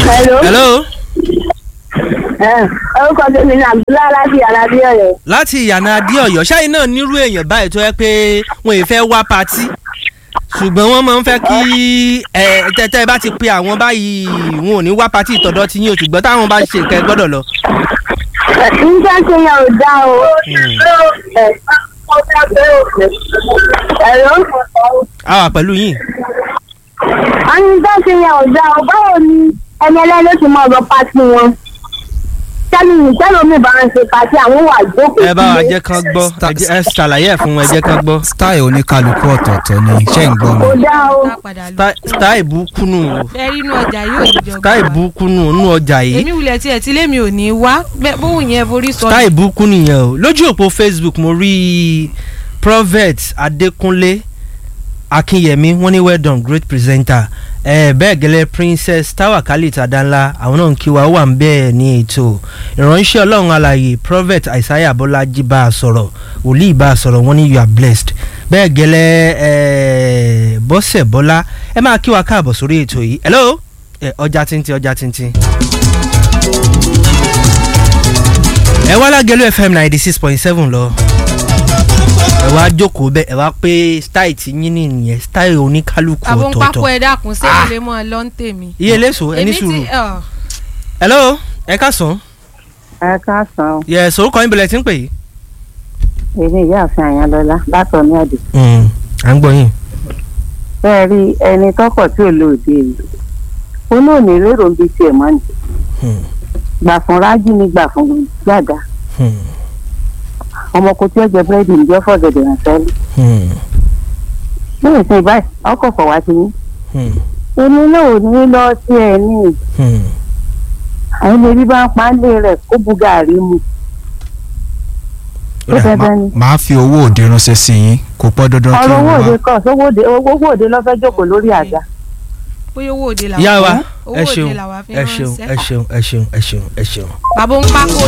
Hello. hello Ẹ, orúkọ tèmi ní Abdullahi láti Alábí Ọ̀yọ́. láti ìyànà adéọyọ ṣáà náà nírú èèyàn báyìí tó yẹ pé wọn ì fẹ́ wá patí ṣùgbọ́n wọ́n máa ń fẹ́ kí ẹ tẹ́tẹ́ bá ti pe àwọn báyìí wọn ò ní wá patí ìtọ́dọ̀ tí yín o ṣùgbọ́n táwọn bá ṣe nǹkan ẹ gbọ́dọ̀ lọ. Nígbà tí yẹn ò dá o. Hello. a wà pẹ̀lú yín. Wọ́n ní nígbà tí yẹn ò dá o. Báwo ni ẹni ẹlẹ́ni ló ti mọ ọ̀rọ̀ pátì wọn? Sẹ́ni ìṣẹ́nu mi bá ń ṣe pátì àwọn wà jókòó ẹ bá wa sílé. jẹ́ kán gbọ́ ẹ jẹ́- ẹ ṣàlàyé ẹ̀ fún wọn ẹ jẹ́ kán gbọ́. style oníkálukú ọ̀tọ̀ọ̀tọ̀ ni ṣé ń gbọ́ mi. Kò dá o. Dá padà lọ. Style- style burúkú nù o ẹ rí inú ọjà yóò níjọba. style burúkú nù nù ọjà yìí èmi wulẹ̀ tiẹ̀ tí lémi ò ní wá bẹ́ẹ̀ bóun yẹn forí sọ. style burúkú nìyẹn o lójú òpó facebook mo rí prophet adékúnlé akínyẹmí wọ́n ní well done great presenter ẹ bẹ́ẹ̀ gẹ́lẹ́ princess tawakallit adanla àwọn náà ń kí wa ó wà ń bẹ́ẹ̀ ní ètò ìránṣẹ́ ọlọ́run alààyè prophet isaiah bọ́lájí bá a sọ̀rọ̀ wòlíì bá a sọ̀rọ̀ wọ́n ní you are blessed bẹ́ẹ̀ gẹ́lẹ́ ẹ bọ́sẹ̀ bọ́lá ẹ máa kí wa káàbọ̀ sórí ètò yìí hello ẹ ọjà tíntín ọjà tíntín. ẹ wá lágẹ̀lú fm ninety six point seven lọ ẹ wá jókòó bẹ́ẹ̀ ẹ wá pé style ti yín nìyẹn style oníkálukú àbò ń pákó ọ̀tọ̀ọ̀tọ̀ ẹ dákun sí Ah. ilé mọ́ ẹ lọ́n tèmi. iye léso ẹni Èmi ti- sùúrù ọ̀, hello ẹ káàsán ẹ káàsán yẹ sorúkọ yín bẹ̀rẹ̀ tí ń pè yìí. èmi ìyáàfin àyànlọlá látọ̀ ní àdè à ń gbọ́ yín. bẹ́ẹ̀ rí ẹni tọkọ̀ tí ò lóde rí ó náà ní lérò ń bi tiẹ̀ mọ́ ni Hmm. gbà fún rájí ni gbà fún gbàgà Hmm. ọmọ kò tí ó jẹ búrẹ́dì ń jẹ́ fọ̀gẹ̀dẹ̀ ránṣẹ́ lé Hmm. ní ìsìn báyìí ọkọ̀ fọ̀ wá sí yín Hmm. èmi náà ò ní lọ sí ẹ ní Hmm. àwọn ilé bí bá ń pa á lé rẹ̀ kó bu gàrí mu ó Ó dà, dandan ni màá fi owó òde ránṣẹ́ sí yín kò pọ́ dandan kí ọ̀rọ̀ n owó wá. òde kọ̀ sówó òde owó òde lọ́fẹ́ jókòó lórí àga bóyá owó òde làwọn ìyá wa owó ẹ òde ṣeun làwọn fi ẹ ṣeun ẹ ránṣẹ́. ṣeun ẹ ṣeun ẹ ṣeun ẹ ṣeun. bàbá ń pákó